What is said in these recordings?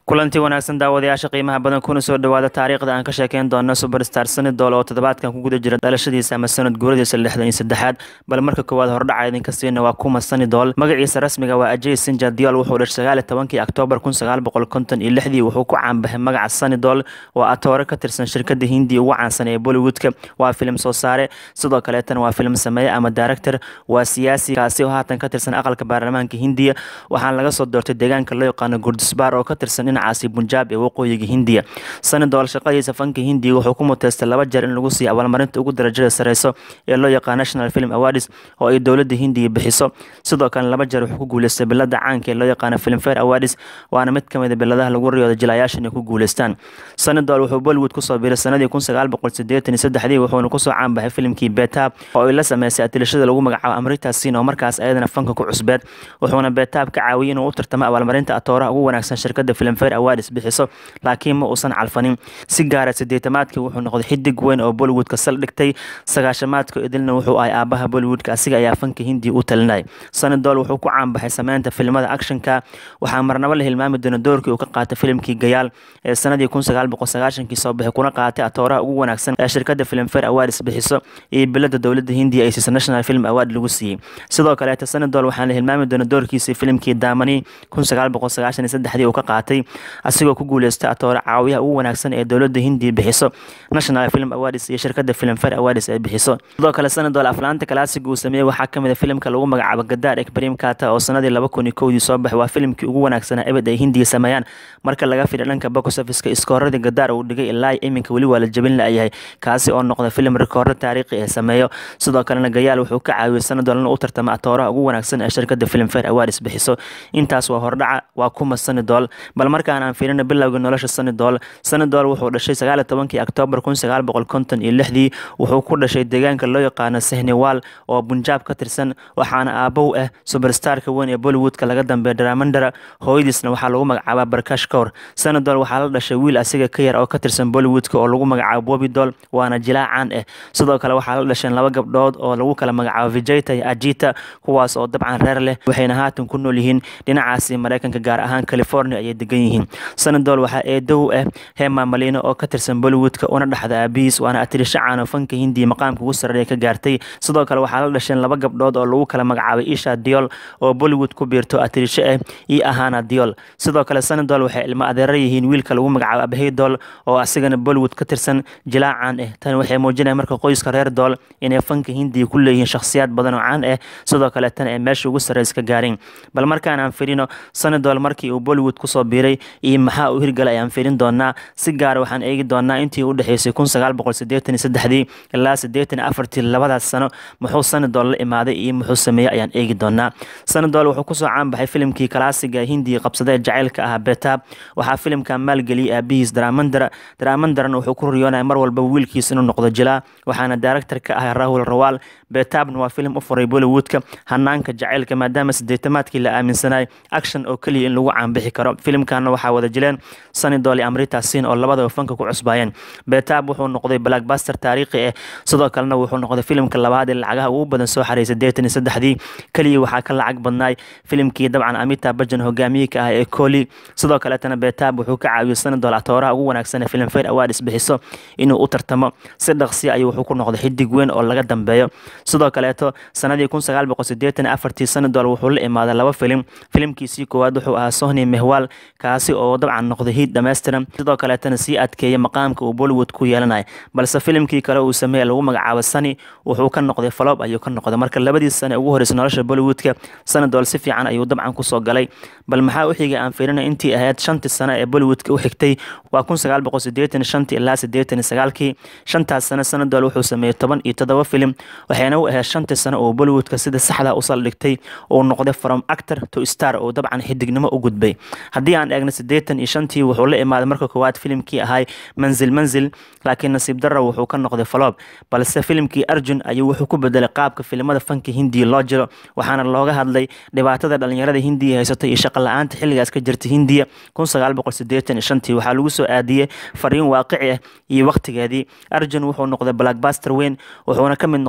kulanti wanaagsan daawadayaasha qiimaha badan kuna soo dhawaada taariikhda aan ka sheekeyn doono superstar sanidol oo toddobaadkan ku guda jira dhalashadiisa ama sanad guuradiisa lixdan iyo saddexaad bal marka koowaad hordhaca idinka siina waa kuma sanidol magaciisa rasmiga waa ajay sinja diol wuxuu dhashay sagaal iyo tobankii oktoobar kun sagaal boqol konton iyo lixdii wuxuu ku caanbaxay magaca sanidol oo atoore ka tirsan shirkada hindiya ugu caansan ee bollywoodka waa filim soo saare sidoo kaleetana waa filim sameeye ama director waa siyaasi kaasi oo haatan ka tirsan aqalka baarlamaanka hindiya waxaana laga soo doortay deegaanka loo yaqaano gurdisbaar oo ka tirsan dhinacaasi bunjaab ee waqooyiga hindiya sanidol shaqadiisa fanka hindiya wuxuu ku muteystay laba jeer in lagu siiyo abaalmarinta ugu darajada sareyso ee loo yaqaan national film awards oo ay dowladda hindiya bixiso sidoo kale laba jeer wuxuu ku guuleystay bilada caanka ee loo yaqaano filmfare awards waana mid kamid a biladaha lagu riyooda jilayaasha inay ku guuleystaan sanidol wuxuu bollywood kusoo biiray sanadii kun sagaal boqol sideetan iyo saddexdii wuxuuna kusoo caanbaxay filimkii betab oo ay la sameysay atilashada lagu magacaabo amrita sin oo markaas ayadana fanka ku cusbeed wuxuuna betab ka caawiyay inuu u tartamo abaalmarinta atooraha ugu wanaagsan shirkada filmfare awards bixiso laakiin ma uusan calfanin si gaara sideetamaadkii wuxuu noqday xidig weyn oo bollywoodka sal dhigtay sagaashamaadka idilna wuxuu ahay aabaha bollywoodka asiga ayaa fanka hindiya u talinay sanidol wuxuu ku caanbaxay sameynta filimada actionka waxaa marnabo la hilmaami doona doorkii uu ka qaatay filimkii gayaal ee sanadii kun sagaal boqol sagaashankii soo baxay kuna qaatay atooraha ugu wanaagsan ee shirkada filmfare awards bixiso iyo bilada dowladda hindiya ay siisa national film award lagu siiyey sidoo kaleeta sanidol waxaa la hilmaami doona doorkiisii filimkii daamani kun sagaal boqol sagaashan iyo saddexdii uu ka qaatay asigoo ku guuleystay atoore caawiyaha ugu wanaagsan ee dowladda hindiya bixiso national film awards iyo shirkada filmfare awards ay bixiso sidoo kale sanadol aflaanta kalaasiga uu sameeyey waxaa kamid a filimka lagu magacaabo gadaar ekbrim kata oo sanadii laba kun iyo kowdii soo baxay waa filimkii ugu wanaagsanaa ebed ay hindiya sameeyaan marka laga fidha dhanka box officeka iskooradii gadaar uu dhigay ilaa iminka weli waa la jabin la-yahay kaasi oo noqda filim rikoordo taariikhi ee sameeyo sidoo kalena gayaal wuxuu ka caawiyey sanadol in u tartama atooraha ugu wanaagsan ee shirkada filmfare awards bixiso intaas waa hordhaca waa kuma sanidol bal markaan aan fiirina bilowga nolosha sanidol sanidol wuxuu dhashay sagaal iyo tobankii oktoobar kun sagaal boqol konton iyo lixdii wuxuu ku dhashay deegaanka loo yaqaano sehniwal oo bunjaab ka tirsan waxaana aabow ah superstarka weyn ee bollywoodka laga dambeeya dramandara hooyadiisna waxaa lagu magacaabaa barkash kowr sanadol waxaa la dhashay wiil asiga ka yar oo ka tirsan bollywoodka oo lagu magacaabo bobidol waana jilaa caan ah sidoo kale waxaa la dhasheen laba gabdhood oo lagu kala magacaabo vijayta iyo ajita kuwaas oo dabcan reer leh waxayna haatan ku nool yihiin dhinacaasi mareykanka gaar ahaan california ayay degan yihiin sanadol waxaa eedow ah hema malino oo ka tirsan bollywoodka una dhexda aabihiis waana atirisho caano fanka hindiya maqaamka ugu sarreeya ka gaartay sidoo kale waxaa la dhasheen laba gabdhood oo lagu kala magacaabay isha diol oo bollywood ku biirto atirisho ah iyo ahana diol sidoo kale sanadol waxay ilmo adeera yihiin wiilka lagu magacaabo abahidol oo asigana bollywood ka tirsan jilaa caan ah tan waxay muujinaya marka qoyska reer dool inay fanka hindiya ku leeyihiin shakhsiyaad badan oo caan ah sidoo kale tan ay meesha ugu sarreysa ka gaareen bal markaan aan firino sanadol markii uu bollywood kusoo biiray iyo maxaa uu hirgalay ayaan firin doonaa si gaara waxaan eegi doonaa intii u dhexeysay kun sagaal boqol sideetan iyo saddexdii ilaa sideetan iyo afartii labadaas sano muxuu sanadol la imaaday iyo muxuu sameeyey ayaan eegi doonaa sanadol wuxuu kusoo caanbaxay filimkii kalaasiga hindiya qabsadee jacaylka ahaa betab waxaa filimkan maalgeliyey aabihiis dramandara dramandaran wuxuu ku riyoonaya mar walba wiilkiis inuu noqdo jilaa waxaana director ka ah rahul rawaal betabna waa filim u furay bollywoodka hanaanka jacaylka maadaama sideetamaadkii la aaminsanay action oo keliya in lagu caanbixi karo filimkanna waxaa wada jileen sanidol iyo amrita sin oo labadaba fanka ku cusbaayeen betab wuxuu noqday blackbuster taariikhi ah sidoo kalena wuxuu noqday filimka labaad ee lacagaha ugu badan soo xaray sideetan iyo saddexdii keliya waxaa ka lacag badnaay filimkii dabcan amita bajan hogaamiyika ah ee coli sidoo kaleetana betab wuxuu ka caawiyey sanadol atooraha ugu wanaagsan ee filmfare awards bixiso inuu u tartamo si dhaqsi ayuu wuxuu ku noqday xidig weyn oo laga dambeeyo sidoo kaleeto sanadii kun sagaal boqol sideetan iyo afartii sanadol wuxuu la imaaday laba filim filimkiisii koowaad wuxuu ahaa sohni mehwal kaasi oo dabcan noqday hiid dhammaystiran sidoo kaleetana sii adkeeyay maqaamka uu bollywood ku yeelanaya balse filimkii kale uu sameeye lagu magacaabo sani wuxuu ka noqday falob ayuu ka noqday marka labadii sane ugu horreysay nolosha bollywoodka sanadol si fiican ayuu dabcan kusoo galay bal maxaa u xigay aan fiirina intii ahayd shantii sano ee bollywoodka u xigtay waa kun sagaal boqol sideetan shantii ilaa sideetan iyo sagaalkii shantaas sano sanadol wuxuu sameeyey toban iyo toddoba filim waxayna u ahayd shantii sano oo bollywoodka sida saxda u saldhigtay uu noqday from actor to star oo dabcan xidignimo u gudbay haddii aan eegno sideetan iyo shantii wuxuu la imaaday marka koowaad filimkii ahay manzil manzil laakiin nasiib darra wuxuu ka noqday faloob balse filimkii arjun ayuu wuxuu ku bedelay qaabka filimada fanka hindiya loo jiro waxaana looga hadlay dhibaatada dhalinyarada hindiya haysata iyo shaqo la-aanta xilligaas ka jirta hindiya kun sagaal boqol sideetan iyo shantii waxaa lagu soo aadiyey fariin waaqici ah iyo waqtigeedii arjun wuxuu noqday blackbuster weyn wuxuuna ka mid noqday aflaanta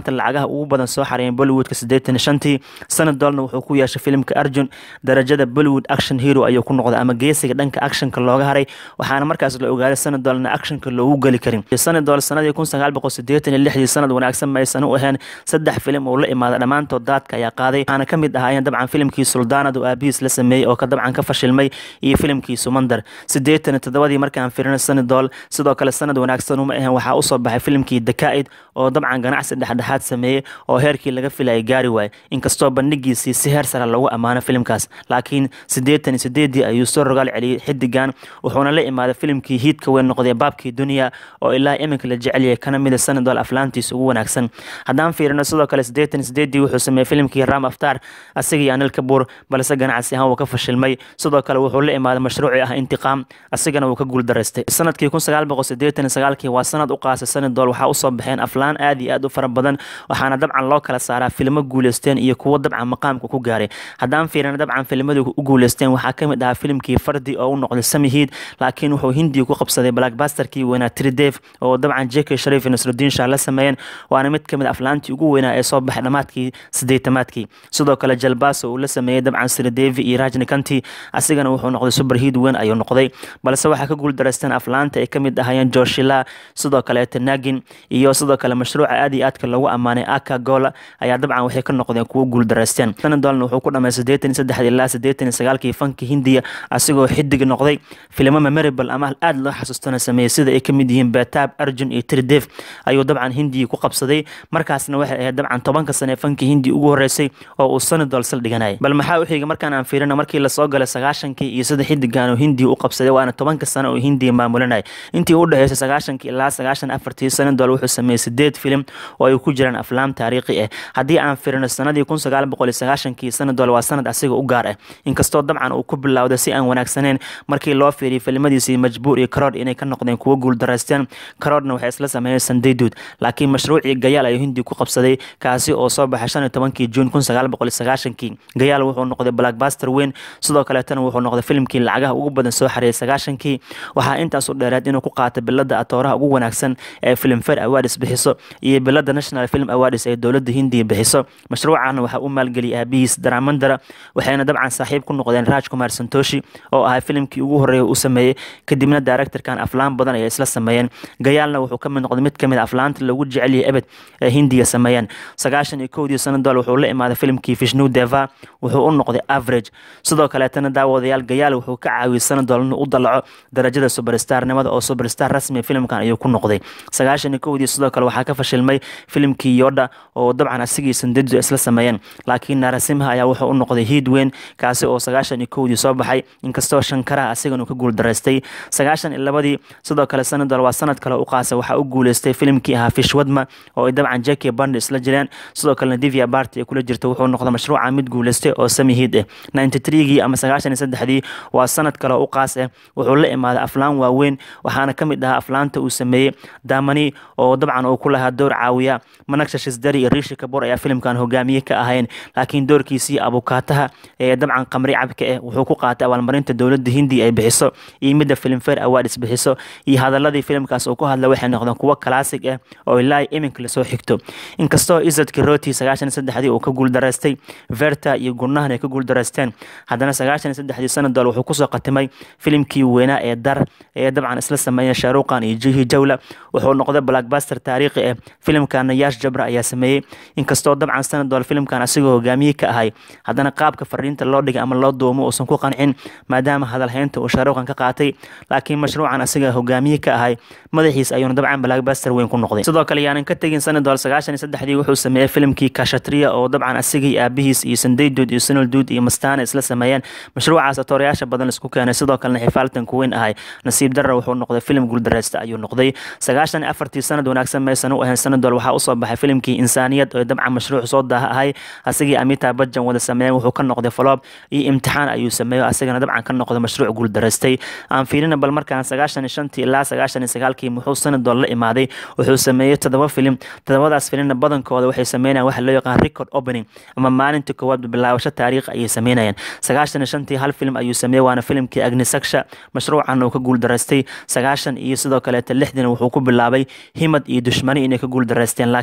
aflaanta lacagaha ugu badan soo xareeyeen bollywoodka siddeetan shantii sanad doolna wuxuu ku yeeshay filimka arjun darajada bollywood action hero ayuu ku noqday ama geesiga dhanka actionka looga haray waxaana markaas la ogaaday sanad doolna actionka loogu geli karin sanad dool sanadii kun sagaal boqol siddeetan iyo lixdii sanad wanaagsan maysan u ahayn saddex filim oo la imaada dhammaantood daadka ayaa qaaday waxaana ka mid ahaayeen dabcan filimkii suldaanad oo aabihiis la sameeyey oo ka dabcan ka fashilmay iyo filimkii sumandar siddeetan iyo toddobadii markaan firino sanad dool sidoo kale sanad wanaagsan uma ahayn waxaa usoo baxay filimkii dakaa'id oo dabcan ganacsi dhexdhexaad sameeyey oo heerkii laga filayay gaari waaye inkastoo bandhigiisii si heer sare lagu ammaano filimkaas laakiin siddeetan iyo sideedii ayuu soo rogaal celiyey xidigan wuxuuna la imaaday filimkii hiidka weyn noqday baabkii duniya oo ilaa iminka la jecel yahay kana mida sanadol aflaantiisa ugu wanaagsan haddaan fiirino sidoo kale siddeetan iyo sideedii wuxuu sameeyey filimkii ram aftar asigii anil kabuur balse ganacsi ahaan wuu ka fashilmay sidoo kale wuxuu la imaaday mashruuci ah intiqaam asigana wuu ka guuldaraystay sanadkii kun sagaal boqol siddeetan iyo sagaalkii waa sanad u qaasay sanadol waxaa usoo baxeen aflaan aad iyo aad u fara badan waxaana dabcan loo kala saaraa filmo guuleysteen iyo kuwo dabcan maqaamka ku gaaray haddaan fiirino dabcan filmadii u guuleysteen waxaa ka mid ahaa filimkii fardi oo u noqday samihiid laakiin wuxuu hindiga ku qabsaday blackbasterkii weynaa tridef oo dabcan jeke sharif iyo nasrudiin shah la sameeyeen waana mid ka mid aflaantii ugu weynaa ee soo baxay dhammaadkii siddeetamaadkii sidoo kale jalbaso uu la sameeyey dabcan siridevi iyo rajnikanti asigana wuxuu noqday superhiid weyn ayuu noqday balse waxaa ka guuldaraysteen aflaanta ay ka mid ahaayeen joshila sidoo kaleeta nagin iyo sidoo kale mashruuca aad iyo aadka lagu ammaanay aka gola ayaa dabcan waxay ka noqdeen kuwo guuldaraysteen sanadolna wuxuu ku dhamay siddeetan iyo saddex ilaa siddeetan iyo sagaalkii fanka hindiya asigoo xidig noqday filimo memorable ama aad loo xasuustana sameeyey sida ay ka mid yihiin betaab arjun iyo tridef ayuu dabcan hindiya ku qabsaday markaasna waxay ahayd dabcan tobanka sane ee fanka hindiya ugu horeysay oo uu sanadol sal dhiganayay bal maxaa u xiga markaan aan fiirina markii lasoo galay sagaashankii iyo sida xidigan oo hindiya u qabsaday waana tobanka sane oo hindiya maamulinaya intii u dhexeysay sagaashankii ilaa sagaashan afartii sanadol wuxuu sameeyey sideed filim oo ay ku jiraan aflaam taariikhi ah haddii aan fiirino sanadii kun sagaal boqol iyo sagaashankii sanadol waa sanad asiga u gaar ah inkastoo dabcan uu ku bilowday si aan wanaagsaneyn markii loo fiiriyay filmadiisii majbuur iyo karood inay ka noqdeen kuwo guuldaraysteen karoodna waxay isla sameeyeen sandayduud laakiin mashruucii gayaal ayuu hindi ku qabsaday kaasi oo soo baxay shan iyo tobankii juun kun sagaal boqol iyo sagaashankii gayaal wuxuu noqday blackbuster weyn sidoo kaleetana wuxuu noqday filimkii lacagaha ugu badan soo xareeyay sagaashankii waxaa intaas u dheereed inuu ku qaatay bilada atooraha ugu wanaagsan ee filmfare awards bixiso iyo bilada national film awards ee dowladda hindiya bixiso mashruucana waxaa u maalgeliyay aabihiis daramandara waxayna dabcan saaxiib ku noqdeen raj kumar santoshi oo ahaa filimkii ugu horeeya u sameeyey kadibna directorkan aflaan badan ayay isla sameeyeen gayaalna wuxuu ka mid noqday mid kamid a aflaanta lagu jecel yahay ebed ee hindiya sameeyeen sagaashan iyo kowdii sanadol wuxuu la imaaday filimkii vishnu deva wuxuu u noqday average sidoo kaleetana daawadayaal gayaal wuxuu ka caawiyey sanadol inuu u dalaco darajada superstarnimada oo superstar rasmi filimkan ayuu ku noqday sagaashan iyo kowdii sidoo kale waxaa ka fashilmay filimkii yoda oo dabcan asigii sandadidu isla sameeyeen laakiin narasimha ayaa wuxuu u noqday hiid weyn kaasi oo sagaashan iyo kowdii soo baxay inkastoo shankaraha asigan uu ka guuldaraystay sagaashan iyo labadii sidoo kale sanadol waa sanad kale u qaasay waxaa u guuleystay filimkii ahaa fishwadma oo ay dabcan jeki band isla jireen sidoo kalena divya barty ay kula jirta wuxuu noqday mashruuca mid guuleystay oo sami hiid ah ninety threegii ama sagaashan iyo saddexdii waa sanad kale u qaas ah wuxuu la imaaday aflaan waaweyn waxaana ka mid ahaa aflaanta uu sameeyey damani oo dabcan uu ku lahaa door caawiya managsha shisdari iyo riishi kabur ayaa filimkan hogaamiye ka ahayn laakiin doorkiisii abukaataha ee dabcan qamri cabka ah wuxuu ku qaatay abaalmarinta dowladda hindiya ay bixiso iyo midda filmfare awards bixiso iyo hadaladii filimkaas uu ku hadla waxay noqdeen kuwo classic ah oo ilaa iminka lasoo xigto inkastoo isad kiroti sagaashan iyo saddexdii uu ka guuldaraystay verta iyo gurnahan ay ka guuldaraysteen haddana sagaashan iyo saddexdii sanadol wuxuu kusoo qatimay filimkii weynaa ee dar ee dabcan isla sameeyeen shaaruqan iyo jihi jawla wuxuu noqday blackbuster taariikhi ah filimkana yaash jabra ayaa sameeyey inkastoo dabcan sanadol filimkan asigoo hogaamiye ka ahay haddana qaabka fariinta loo dhigay ama loo duumo uusan ku qancin maadaama hadalhaynta uu shaaruqan ka qaatay laakiin mashruucan asiga hogaamiye ka ahay madaxiis ayuuna dabcan blackbuster weyn ku noqday sidoo kale yaanan ka tegin sanadol sagaashan iyo saddexdii wuxuu sameeyey filimkii kashatria oo dabcan asigii aabihiis iyo sandayduud iyo sanalduud iyo mastaana isla sameeyeen mashruucaas atoorayaasha badan laisku keenay sidoo kalena xifaaltan ku weyn ahay nasiib darra wuxuu noqday filim guuldareysta ayuu noqday sagaashan iyo afartii sanad wanaagsan maysan u ahayn sanadol waxaa usoo baxay filimkii insaaniyad oo dabcan mashruuc soo daaha ahay asigii amita bajan wada sameeyeen wuxuu ka noqday faloob iyo imtixaan ayuu sameeyo asagana dabcan ka noqday mashruuc guuldaraystay aan fiirina bal markaan sagaashan iyo shantii ilaa sagaashan iyo sagaalkii muxuu sanadol la imaaday wuxuu sameeyey todoba filim todobadaas filimna badankooda waxay sameynayaan waxa loo yaqaan record opening ama maalinta koowaad bilaabasho taariikh ayay sameynayaan sagaashan iyo shantii hal filim ayuu sameeyey waana filimkii agnisaksha mashruucan uu ka guuldaraystay sagaashan iyo sidoo kaleeta lixdina wuxuu ku bilaabay himad iyo dushmani inay ka guuldaraysteen laakiin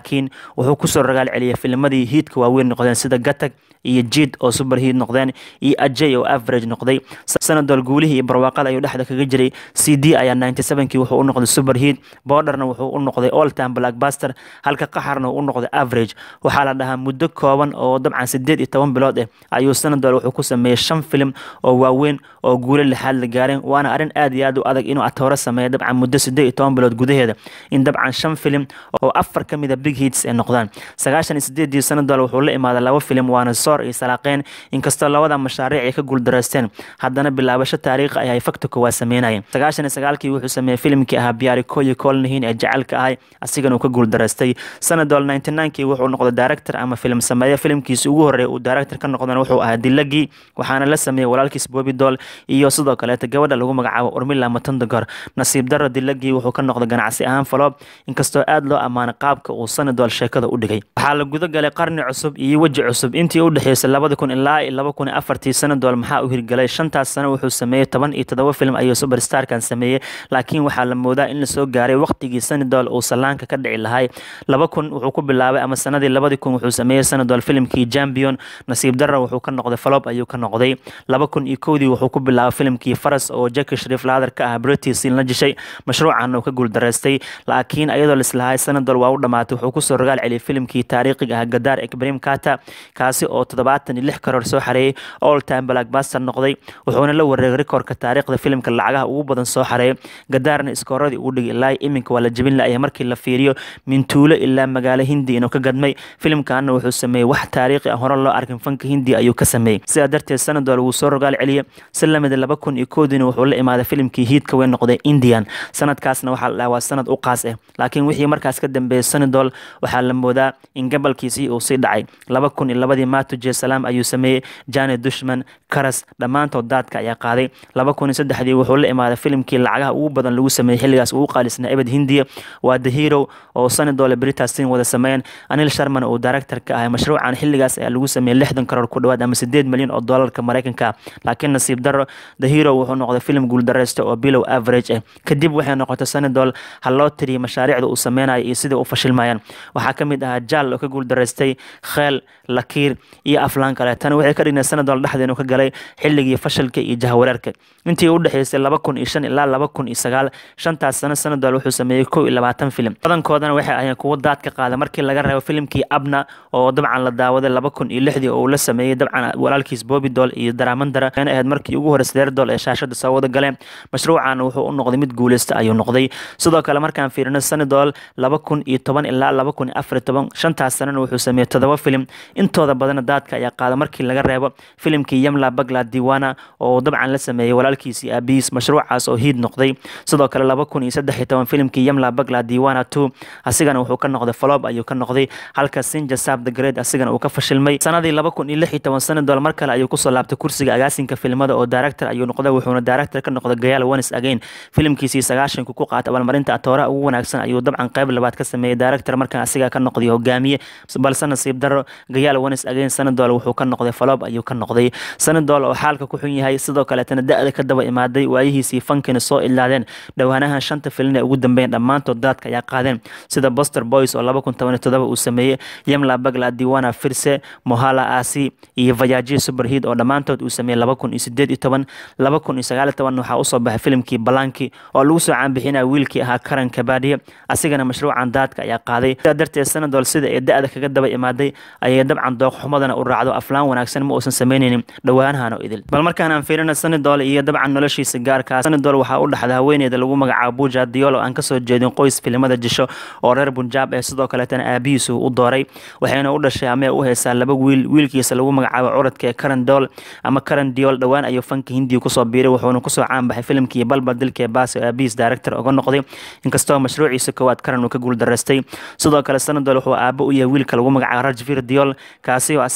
laakiin wuxuu kusoo ragaal celiyay filmadii hiidka waaweyn noqdeen sida gatag iyo jid oo super hiid noqdeen iyo ajay oo average noqday sanadool guulihii iyo barwaaqada ayuu dhexda kaga jiray c d ayaa ninety sevenkii wuxuu u noqday super hiid borderna wuxuu u noqday all time blackbuster halka qaxarna uu u noqday average waxaa la dhahaa muddo kooban oo dabcan sideed iyo toban bilood ah ayuu sanadool wuxuu ku sameeyey shan filim oo waaweyn oo guulo lixaad la gaareen waana arrin aad iyo aad u adag inuu atooro sameeyo dabcan muddo sideed iyo toban bilood gudaheeda in dabcan shan filim oo afar ka mid a big hits ay noqdaan sagaashan iyo sideedii sanadool wuxuu la imaaday laba filim waana soor iyo salaaqeen inkastoo labada mashaariic ay ka guuldareysteen haddana bilaabasho taariikhi ay faktuka waa sameynayeen sagaashan iyo sagaalkii wuxuu sameeyey filimkii ahaa biyaari koyi koolnihiin ee jecelka ahay asigana uu ka guuldareystay sanadool ninety ninkii wuxuu noqday director ama film sameeye filimkiisi ugu horreeya uu director ka noqdana wuxuu ahaa dilagii waxaana la sameeyey walaalkiis bobi dool iyo sidoo kaleeta gabadha lagu magacaabo urmila matondogor nasiib daro dilagii wuxuu ka noqday ganacsi ahaan faloob inkastoo aad loo ammaanay qaabka uu sanadool sheekada u dhigay waxaa la guda galay qarni cusub iyo weji cusub intii u dhexeysay labada kun ilaa iyo laba kun iyo afartii sanadool maxaa u hirgalay shantaas sano wuxuu sameeyey toban iyo todoba film ayuu superstarkan sameeyey laakiin waxaa la moodaa in lasoo gaaray waqtigii sanadool uu salaanka ka dhici lahay laba kun wuxuu ku bilaabay ama sanadii labadii kun wuxuu sameeyey sanadool filimkii champion nasiib darra wuxuu ka noqday faloob ayuu ka noqday laba kun iyo kowdii wuxuu ku bilaabay filimkii faras oo jacki shariif laadar ka ah britisin la jishay mashruucan uu ka guuldareystay laakiin ayadoo lislahay sanadol waa u dhammaatay wuxuu kusoo rogaal celiyay filimkii taariikhiga ah gadaar ekbrim kata kaasi oo toddobaatan iyo lix karoor soo xareeyey all time blackbuster noqday wuxuuna la wareegay rikoorka taariikhda filimka lacagaha ugu badan soo xareeyay gadaarna iskooradii ugu dhigay ilaa iminka waa la jebin la'yahay markii la fiiriyo mintuulo ilaa magaalo hindi inuu ka gadmay filimkaana wuxuu sameeyey wax taariikhi ah hore loo arkin fanka hindi ayuu ka sameeyey sidaa darteed sanadol wuu soo rogaal celiyey si lamida laba kun iyo koodiina wuxuu la imaaday filimkii hiidka weyn noqday indian sanadkaasna waxaa la dhahaa waa sanad u qaas ah laakiin wixii markaas ka dambeeyey sanadol waxaa la moodaa in gabalkiisii uu sii dhacay laba kun iyo labadii matuje salaam ayuu sameeyey jani dushman karas dhammaantood daadka ayaa qaaday laba kun iyo saddexdii wuxuu la imaaday filimkii lacagaha ugu badan lagu sameeyey xilligaas ugu qaalisnaa ebed hindiya waa the hero oo sanadole britasin wada sameeyeen anil sharman uu director ka ahay mashruucan xilligaas ayaa lagu sameeyey lixdan karoor ku dhawaad ama sideed milyan oo doolarka maraykanka laakiin nasiib daro the hero wuxuu noqday filim guuldareysta oo bilow average ah kadib waxay noqotay sanadol ha loo tiriyay mashaariicda uu sameynayo iyo sidai u fashilmayaan waxaa ka mid ahaa jaal oo ka guuldareystay kheel lakiir iyo aflaan kale tani waxay ka dhignay sanadol dhexdeenu ka galay xilligii fashilka iyo jahawareerka intii u dhexeysay laba kun iyo shan ilaa laba kun iyo sagaal shantaas sano sanadol wuxuu sameeyey kow iyo labaatan filim badankoodana waxay ahayeen kuwo daad ka qaada markii laga reebo filimkii abna oo dabcan la daawaday laba kun iyo lixdii oo uu la sameeyey dabcan walaalkiis bobi dool iyo daramandara waxayna ahayd markii ugu horreysay reer dool ee shaashada soo wada galeen mashruucan wuxuu u noqday mid guuleysta ayuu noqday sidoo kale markaan fiirino sanadol laba kun iyo toban ilaa laba kun iyo afar iyo toban shantaas sanana wuxuu sameeyey todoba filim intooda badana daadka ayaa qaada markii laga reebo filimkii yamla bagla diwana oo dabcan la sameeyey walaalkiisii aabihiis mashruucaas oo hiid noqday sidoo kale laba kun iyo saddex iyo toban filimkii yamla bagla diwana two asigana wuxuu ka noqday falob ayuu ka noqday halka sinja sab the great asigana uu ka fashilmay sanadii laba kun iyo lix iyo toban sanadol mar kale ayuu kusoo laabtay kursiga agaasinka filmada oo director ayuu noqday wuxuuna director ka noqday gayaal wanis again filimkiisii sagaashanku ku qaatay abaalmarinta atooraha ugu wanaagsan ayuu dabcan qayb labaad ka sameeyey director markan asigaa ka noqday hogaamiye balse nasiib daro gayaal wanis again sanadol wuxuu ka noqday falob ayuu ka noqday sanadol oo xaalka ku xun yahay sidoo kaleetana da-da ka daba imaaday waayihiisii fankina soo ilaadeen dhowaanahan shanta filin ee ugu dambeeyeen dhammaantood daadka ayaa qaadeen sida boster boys oo laba kun toban iyo todoba uu sameeyey yamla bagla diwana firse mohala asi iyo vayaji superheed oo dhammaantood uu sameeyey laba kun iyo sideed iyo toban laba kun iyo sagaal iyo toban waxaa usoo baxay filimkii balanki oo lagu soo caanbixinaya wiilkii ahaa karan kabadiye asigana mashruucan daadka ayaa qaaday sidaa darteed sanadol sida ee da-da kaga daba imaaday ayay dabcan dooqxumadana u raacdo aflaan wanaagsan ma uusan sameyneynin dhowaanahan oo idil bal markaan aan fiirina sanadol iyo dabcan noloshiisa gaarkaa sanadol waxaa u dhaxda haweeneyda lagu magacaabo buja diol oo aan kasoo jeedin qoys filimada jisho oo reer bunjaab ee sidoo kaleetana aabihiisu u dooray waxayna u dhashay amee u heysaa laba wiil wiilkiisa lagu magacaabo curadka ee karan dool ama karan diol dhowaan ayuu fanka hindiga kusoo biiray wuxuuna kusoo caanbaxay filimkii balbal dilka ee baasi oo aabihiis director uga noqday inkastoo mashruuciisa koowaad karan uu ka guuldaraystay sidoo kale sanadol wuxuu aabo u yahay wiilka lagu magacaabo rajvir diol kaasi oo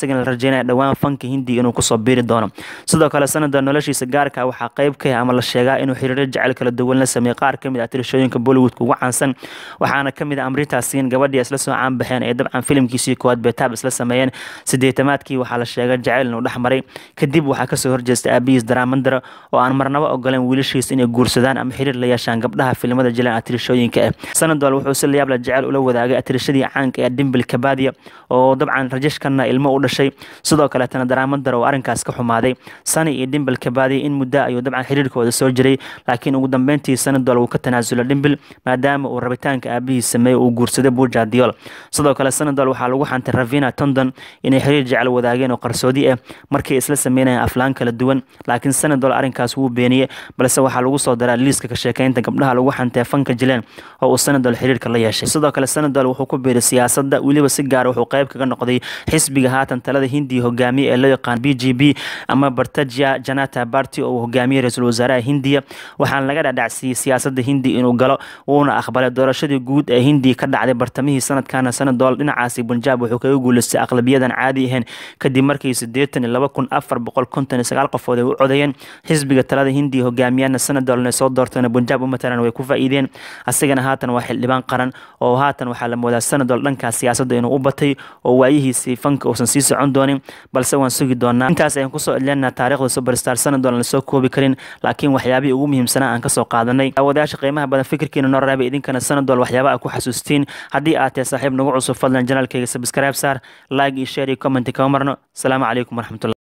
asagana la rajeynaya dhowaan fanka hindiga inuu kusoo biiri doono sidoo kale sanadol noloshiisa gaarka waxaa qayb ka ama la sheegaa inuu xiriiro jecel kala duwan la sameeyey qaar kamid ah tirashooyinka bollywoodka ugu caansan waxaana kamid ah amrita siin gabadhii isla soo caan baxeen ee dabcan filimkiisii koowaad betaab isla sameeyeen sideetamaadkii waxaa la sheegay jaceyl inuu dhex maray kadib waxaa kasoo horjeestay aabihiis daraamandara oo aan marnaba ogoleen wiilashiis inay guursadaan ama xiriir la yeeshaan gabdhaha filimada jilaan atirishooyinka ah sanadol wuxuu si layaabla jecel ula wadaagay atirishadii caanka ee dimbil kabadia oo dabcan rajashkana ilmo u dhashay sidoo kaleetana daraamandara oo arrinkaas ka xumaaday sani iyo dimbil kabadia in muddo ayuu dabcan xiriirkooda soo jiray laakiin ugu dambeyntii sanadol wuu ka tanaasula dimbil maadaama uu rabitaanka aabihiis sameeyey uu guursaday buuja diol sidoo kale sanadol waxaa lagu xantay ravina tondon inay xiriir jecel wadaageen oo qarsoodi ah markay isla sameynayaan aflaan kala duwan laakiin sanadol arrinkaas wuu beeniyey balse waxaa lagu soo daraa liiska ka sheekeynta gabdhaha lagu xantay fanka jileen oo uu sanadol xiriirka la yeeshay sidoo kale sanadol wuxuu ku biiray siyaasadda weliba si gaara wuxuu qayb kaga noqday xisbiga haatan talada hindiya hogaamiye ee loo yaqaan b g b ama bartaja janata barty oo uu hogaamiyey ra-iisul wasaaraha hindiya waxaana laga dhadhacsiiyey siyaasadda hindiya inuu galo wuuna aqbalay doorashadii guud ee hindiya ka dhacday bartamihii sanadkana sanadol dhinacaasi bunjaab wuxuu kaga guuleystay aqlabiyadan caadi ahayn kadib markii sideetan iyo laba kun afar boqol konton iyo sagaal qofood ay u codeeyeen xisbiga talada hindiya hogaamiyana sanadolna soo doortayna bunjaab u matalan way ku faa'iideen asagana haatan waa xildhibaan qaran oo haatan waxaa la moodaa sanadol dhankaas siyaasadda inuu u batay oo waayihiisii fanka uusan sii socon doonin balse waan sugi doonaa intaas ayaan kusoo edleenaa taariikhda superstar sanadol aan lasoo koobi karin laakiin waxyaabihii ugu muhiimsanaa aan kasoo qaadanay daawadayaasha qiimaha badan fikirkiina noo raabay idinkana sanadol waxyaaba a ku xasuustiin haddii aad tahay saaxiib nagu cusub fadlan janaalkayga subscribe saar like iyo share iyo comment kama marno asalaamu calaykum waraxmatulah